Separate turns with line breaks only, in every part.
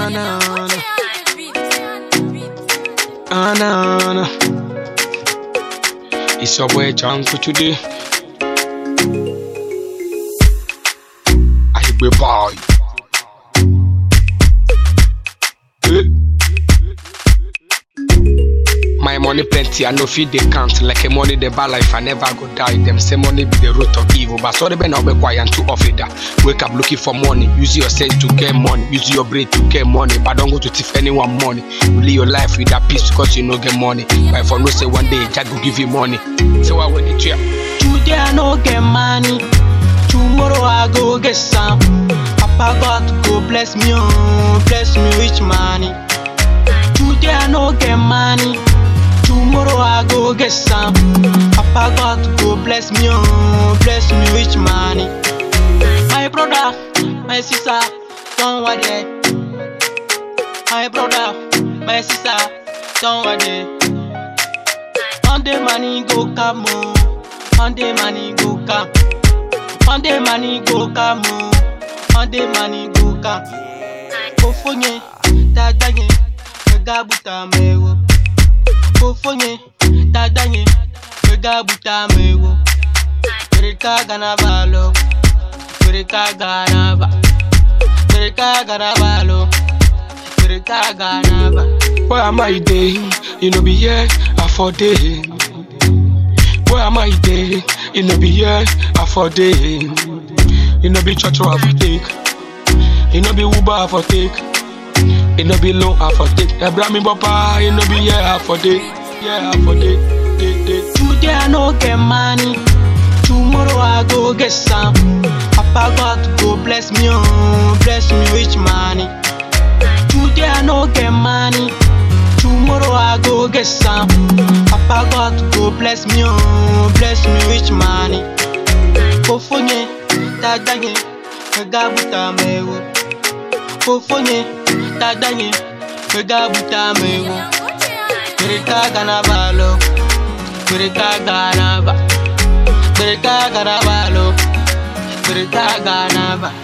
Ah, no, no. Ah, no, no. It's your boy Janko today. I be boy. Eh. My money plenty, I no feed they count. Like a money they buy life, I never go die. Them say money be the root of evil. But sorry, Ben, I'll be quiet and too off it. that. Wake up looking for money. Use your sense to get money. Use your brain to get money. But don't go to thief anyone money. You live your life with that peace because you no get money. But if I no say one day, Jack will give you money. So I want it to
Today I no get money. Tomorrow I go get some. Papa God go bless me, oh, bless me with money. Today I no get money. Tomorrow I go get some. Papa God go bless me, oh, bless me with money. My brother, my sister, don't worry. My brother, my sister, don't worry. Monday money go come, oh. Monday money go come. Monday money go come, oh. Monday money go come. Kofonye, dadanye, megabuta mewo. Kofonye, dadanye, megabuta mewo. Mereka gana balo, mereka gana ba, mereka gana balo, mereka gana ba.
Where am I day? You know be here, I for day. Where am I day? You know be here, I for day. You know be church I for take. You know be Uber I for take. You know be low I for take. Abraham Papa, you know be here I for day. Yeah, I for day. Day, day.
Today I no get money. Tomorrow I go get some. Papa God go bless me, oh, bless me with money. Today I no get money. Tomorrow I go get some. Papa God go bless me, oh, bless me with money. Kofonye, dadanye, megabuta mewo. Kofonye, dadanye, megabuta mewo. Mereka gana balo, mereka gana ba, mereka gana balo, mereka gana ba.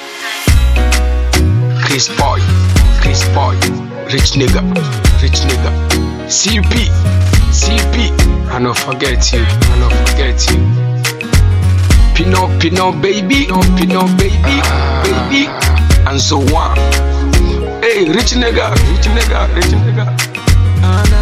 Chris Boy, Chris Boy, rich nigga, rich nigga. CP, CP, I no forget you, I no forget you. Pino, Pino, baby, no, Pino, baby, baby, and so on. Hey, rich nigga, rich nigga, rich nigga. Ah, nah,